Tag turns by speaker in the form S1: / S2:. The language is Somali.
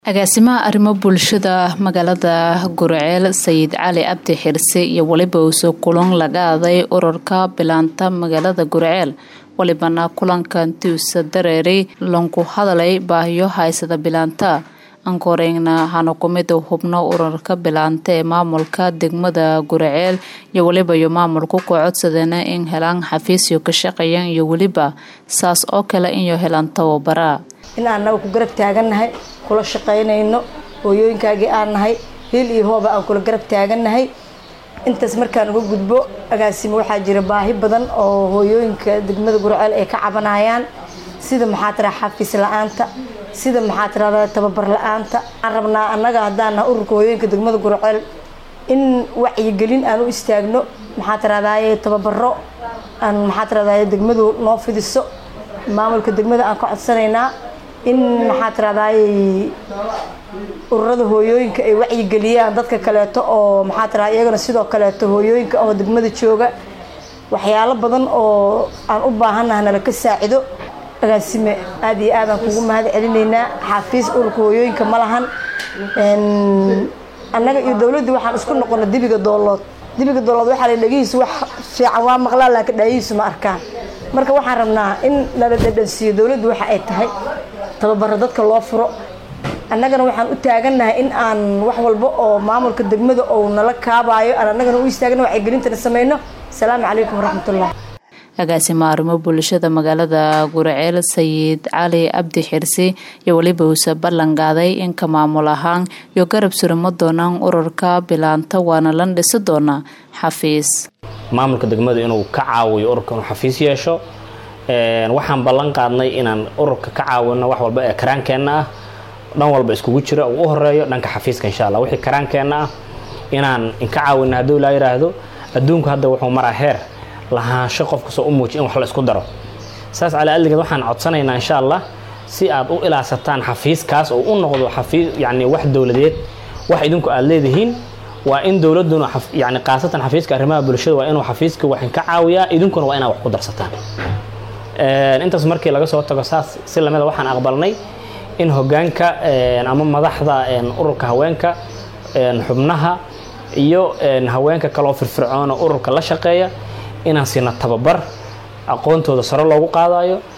S1: agaasimaha arrimo bulshada magaalada gurceel sayid cali abdi xirse iyo weliba uusoo kulan laga aday ururka bilaanta magaalada gurceel walibana kulankantiusa dareeray lanku hadalay baahiyo haysada bilaanta ankoreegna hana kumid hubno ururka bilaanta ee maamulka degmada gurceel iyo weliba iyo maamulku ku codsadeena in helaan xafiisyo ka shaqeeyaan iyo weliba saas oo kale inyo helaan tababara
S2: in annaga ku garab taagannahay kula shaqaynayno hooyooyinkaagii aan nahay hiil iyo hooba aan kula garab taagannahay intaas markaan uga gudbo agaasimo waxaa jira baahi badan oo hooyooyinka degmada gurceel ay ka cabanayaan sida maxaa tiraa xafiis la-aanta sida maxaa tirahda tababar la-aanta waxaan rabnaa annaga haddaan nahay ururka hooyooyinka degmada gurceel in wacyigelin aan u istaagno maxaa tirahdaye tababaro aan maxaa tirahdaye degmadu noo fidiso maamulka degmada aan ka codsanaynaa in maxaa tirahdaye ururada hooyooyinka ay wacyigeliyaan dadka kaleeto oo maxaa tirahda iyagana sidoo kaleeto hooyooyinka oo degmada jooga waxyaalo badan oo aan u baahannaha nala ka saacido agaasime aada iyo aadaan kugu mahad celinaynaa xaafiis ururka hooyooyinka ma lahan annaga iyo dowladdii waxaan isku noqona dibiga doolood dibiga doolood waxaa la dhagihiisu wax fiican waa maqlaa laakiin dhaayihiisu ma arkaan marka waxaan rabnaa in lala dhadhansiiyo dowladdu waxa ay tahay tababaro dadka loo furo annagana waxaan u taagannahay in aan wax walba oo maamulka degmada ou nala kaabaayo aan annagana u istaagna wacyigelintana sameyno asalaamu calaykum waraxmatullah
S1: agaasima arrimo bulshada magaalada gurceel sayid cali abdi xirsi iyo weliba uuse ballan qaaday inka maamul ahaan iyo garab surimo doonaan ururka bilaanta waana lan dhisi doonaa xafiis
S3: maamulka degmada inuu ka caawiyo ururka inuu xafiis yeesho waxaan ballan qaadnay inaan ururka ka caawino wax walba ee karaankeenna ah dhan walba iskugu jira uu u horeeyo dhanka xafiiska insha allah wixii karaankeenna ah inaan inka caawino hadduu laa yidhaahdo adduunku hadda wuxuu maraa heer lahaansho qof kastoo u muujiy in wax la isku daro saas calaa aligeed waxaan codsanaynaa insha allah si aad u ilaasataan xafiiskaas oo u noqdo xafiis yacni wax dowladeed wax idinku aada leedihiin waa in dowladduna yani khaasatan xafiiska arrimaha bulshada waa inuu xafiiska wax ka caawiyaa idinkuna waa inaad wax ku darsataan intaas markii laga soo tago saas si lamida waxaan aqbalnay in hogaanka ama madaxda ururka haweenka xubnaha iyo haweenka kaloo firfircoona ururka la shaqeeya inaan siina tababar aqoontooda sare loogu qaadayo